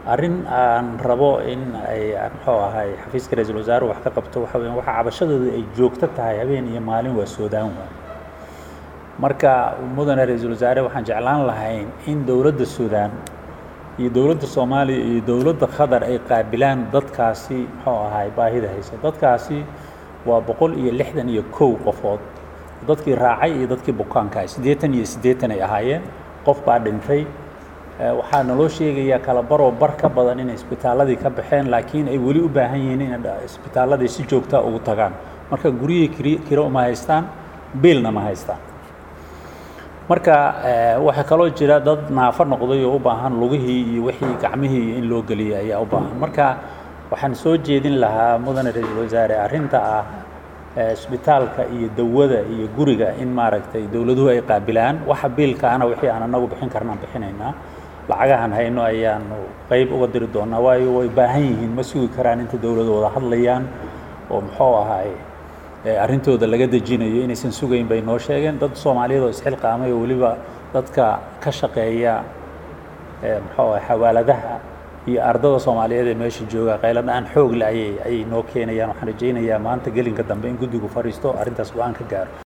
arrin aan rabo in ay muxuu ahay xafiiska ra-iisul wasaaruhu wax ka qabto waxa weya waxa cabashadooda ay joogto tahay habeen iyo maalin waa soodaan waay marka mudane ra-iisul wasaare waxaan jeclaan lahayn in dowladda suudaan iyo dowladda soomaaliya iyo dowladda qatar ay qaabilaan dadkaasi muxuu ahay baahida haysa dadkaasi waa boqol iyo lixdan iyo kow qofood dadkii raacay iyo dadkii bukaanka ahay siddeetan iyo siddeetan ay ahaayeen qof baa dhintay waxaa naloo sheegayaa kala baroo bar ka badan inay isbitaaladii ka baxeen laakiin ay weli u baahan yihiin inay isbitaaladii si joogtaa ugu tagaan marka guryihii kiri kiro uma haystaan biilna ma haystaan marka waxaa kaloo jira dad naafo noqday oo u baahan lugihii iyo wixii gacmihii in loo geliyay ayaa u baahan marka waxaan soo jeedin lahaa mudane ra-iisul wasaare arrinta ah isbitaalka iyo dawada iyo guriga in maaragtay dowladuhu ay qaabilaan waxa biilkaana wixii aan anagu bixin karnaan bixinaynaa lacagahan hayno ayaanu qayb uga diri doonaa waayo way baahan yihiin ma sugi karaan inta dowladu wada hadlayaan oo muxuu ahaay arrintooda laga dejinayo inaysan sugayn bay noo sheegeen dad soomaaliyeed oo isxilqaamay oo weliba dadka ka shaqeeya muxuu ahay xawaaladaha iyo ardada soomaaliyeed ee meesha jooga qayladhaan xoog le ayay ayay noo keenayaan waxaan rajaynayaa maanta gelinka dambe in guddigu fadhiisto arrintaas go-aan ka gaaro